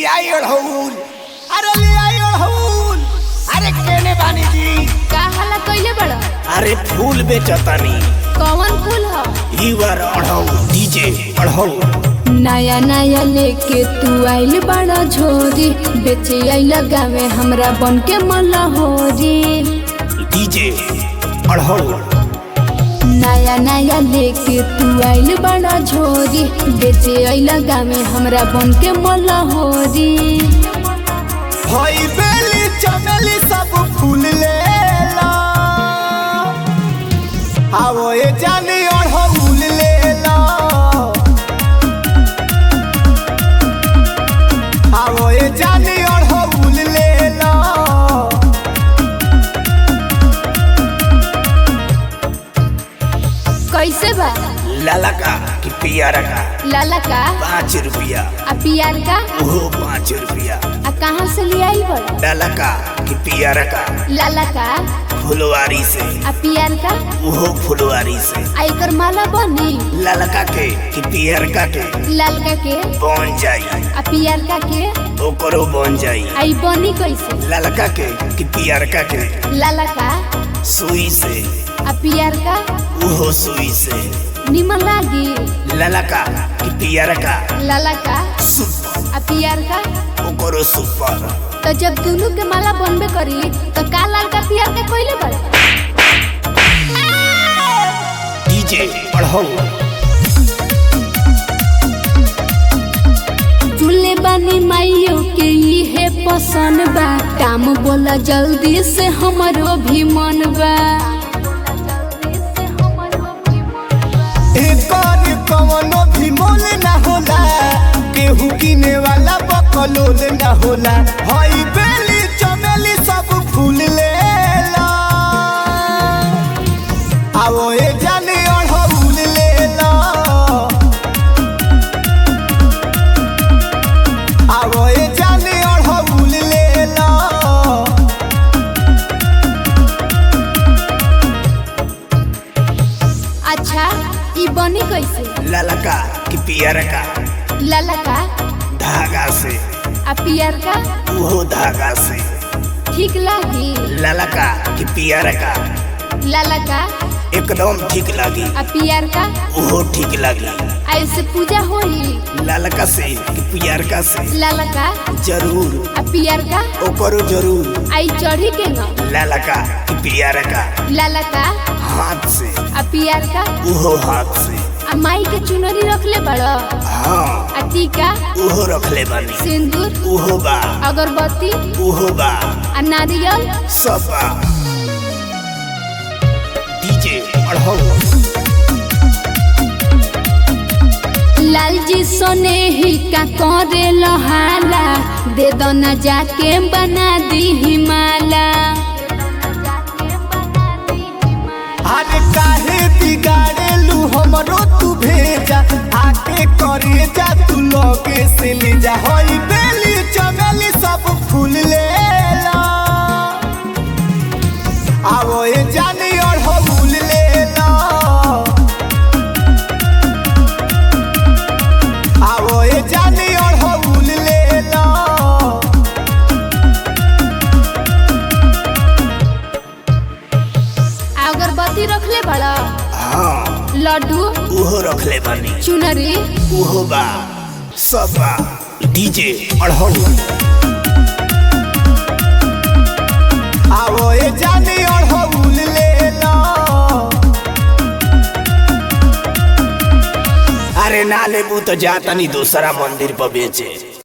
आई अड़हुल अरे ले आई अड़हुल अरे केने बानी जी का हल्ला कइले बड़ा अरे फूल बेचतानी कौन फूल ह ईवर अड़हुल डीजे अड़हुल नया नया लेके तू आइल बड़ा झोरी बेचे आइल गावे हमरा बन के मलहोरी डीजे अड़हुल नया नया लेके तू आइल बड़ा झोरी बेचे आइल गावे हमरा बन के मलहोरी हई बेली चमेली सब फूल ले ला आवो ए जानी अड़हुल ले ला आवो ए जानी अड़हुल ले ला कैसे बा लाला का कि पियारा का लाला का पाँच रुपया आ पियार का ओहो पाँच रुपया आ कहाँ से ले आई बड़ा लाला का कि पियारा का लाला का फुलवारी से आ पियार का ओहो फुलवारी से आ एकर माला बनी ललका के कि पियरका के लालका के बन जाई आ पियार का के ओकरो बन जाई आई बनी कैसे ललका के कि पियरका के लाला का सुई से आ पियार का ओहो सुई से निमन लागी ललका कि पियरका लाला का सुपर आ पियार का ओकरो सुपर तो जब दोनों के माला बनबे करी तो का लाल का पियार का कोइले बड़े डीजे पढ़ो चूल्हे बानी माइयो के इहे पसंद बा काम बोला जल्दी से हमरो भी मन बा एकर कवनो भी मोल ना होला केहू किने वाला बकलोल ना होला हई बेली चमेली सब फूल लेला आवो ए जाने अड़हुल लेला आवो ए जाने अड़हुल लेला अच्छा ई बनी कैसे ललका कि पियरका लाला का धागा से आ पियार का उहो धागा से ठीक लागी ललका कि पियरका लाला का एकदम ठीक लगी आ पियार का उहो ठीक लगी आ ऐसे पूजा होई ललका से कि पियरका से लाला का जरूर आ पियार का ओकरो जरूर आई चढ़ी के न ललका कि पियरका लाला का हाथ से आ पियार का उहो हाथ से आ माई के चुनरी रखले बड़ आ हाँ टीका उहो रखले बानी सिंदूर उहो बा अगरबत्ती उहो बा आ नारियल सब बा डीजे पढ़ो लाल जी सोने ही का करे लहाला दे दो न जाके बना दी हिमाला अरे काहे बिगाड़ेलू हमरो तू भेजा आके करे जा तू लगे से ले जा हई बेली चमेली सब फूल लेला आवो ए जानी अड़हुल लेला आवो ए जानी अड़हुल लेला आ अगरबत्ती रखले बड़ हाँ लड्डू उहो रखले बानी चुनरी उहो बा सब बा डीजे अड़हुल आवो ए जानी अड़हुल लेला अरे ना लेबू तो जातनी दूसरा मंदिर पर बेचे